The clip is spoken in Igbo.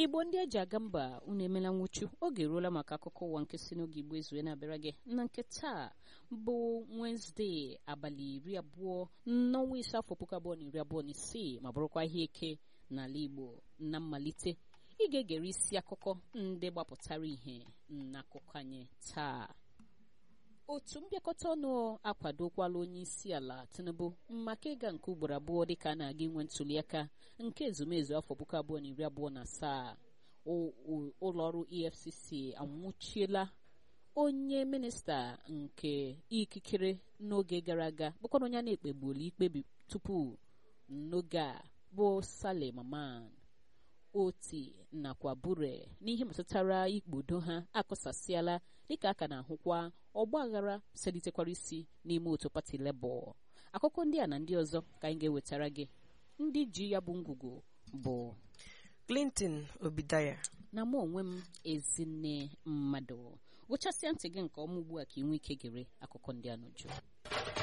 igbo ndị eji aga mba unu emela nwụchu oge eruola maka akụkọ ụwa nke si n'oge igbo ezue na-abịara gị na nke taa bụ wenezdee abalị iri abụọ n'ọnwa ise afọ puku abụọ na iri abụọ na isii ma bụrụkwa ihe eke n'ala igbo na mmalite ị ga-egere isi akụkọ ndị gbapụtara ihe n'akụkọ anyị taa otu mbịakọta ọnụ akwadokwala onye isi ala tinubu maka ịga nke ugboro abụọ dịka a na-aga inwe ntuliaka nke ezumezu afọ puku abụọ na iri abụọ na asaa ụlọọrụ efcc anwụchiela onye minista nke ikikere n'oge gara aga bụkwana onye a na-ekpegbuola ikpebi tupu n'oge a bụ sale maman oti nakwa bure n'ihe metụtara ikpodo ha akụsasịala dịka a ka na-ahụkwa ọgba aghara selitekwara isi n'ime otu pati lebọ akụkọ ndị a na ndị ọzọ ka anyị ga-ewetara gị ndị ji ya bụ ngwugwu bụ clinton obidaya na mụ onwe m ezinne mmadụ gụchasịa ntị gị nke ọma ugbu a ka ị nwee ike gere akụkọ ndị a n'uju